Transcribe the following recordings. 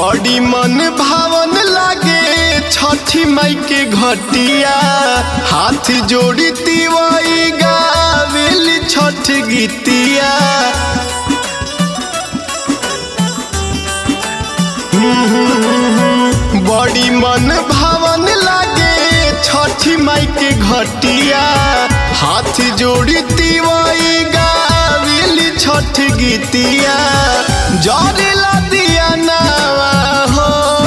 बड़ी मन भावन लागे छठी माई के घटिया हाथ जोड़ी तिवाई गावेली छठ गीतिया बड़ी मन भावन लागे छठी माई के घटिया हाथ जोड़ी तिवाई गावेली छठ गीतिया जरेला दिया नावा हो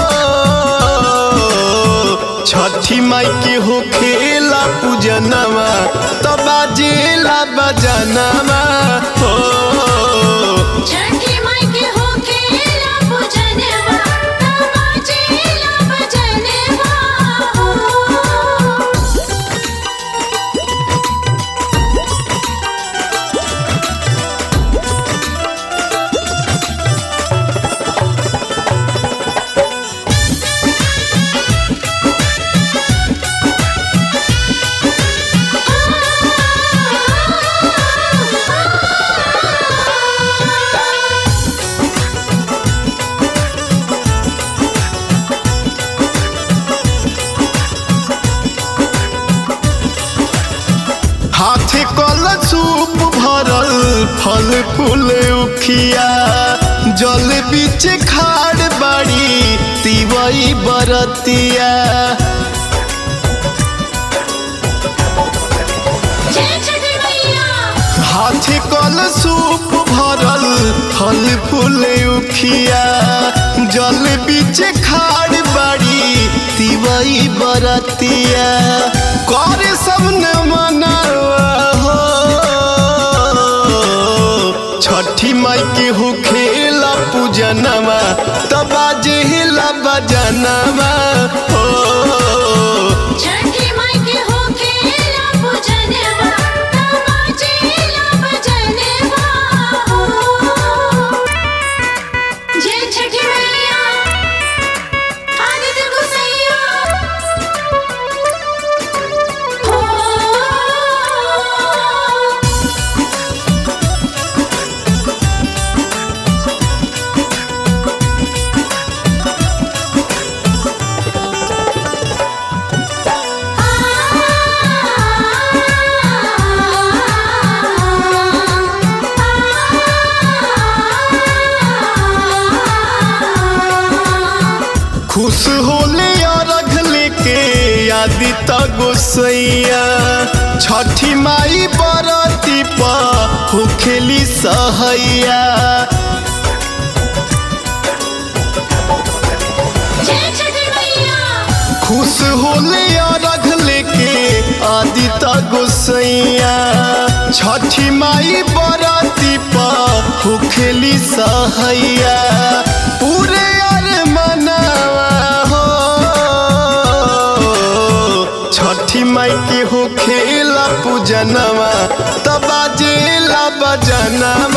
छठी माई के हो खेला पूजनवा तो बाजेला बजनवा हो छठी माई के होखेला पूजनवा तमाचेला भजनवा हाथे कल सूप भरल फल फूल उखिया जल बीच खाड़ बाड़ी तिवई बरतिया जय छठी मैया हाथे कल सूप भरल फल फूल उखिया जल बीच खाड़ बाड़ी तिवई बरतिया करे सब न मनावा हो छठी माई के हो खेला पूजनवा तबा जेला बजनवा हो छठी माई के होखेला पूजनवा तमाचेला भजनवा जय छठी मैया आदित्य गोसैया हो खुश होले अरघ लेके आदि गोसैया छठी माई बरती पा होखेली सहैया जय छठी मैया खुश होले अरघ लेके आदि गोसैया छठी माई बरती पा होखेली सहैया पूरे अर मनावा हो छठी माई के हो खेला पूजनवा तबा जेला बजनवा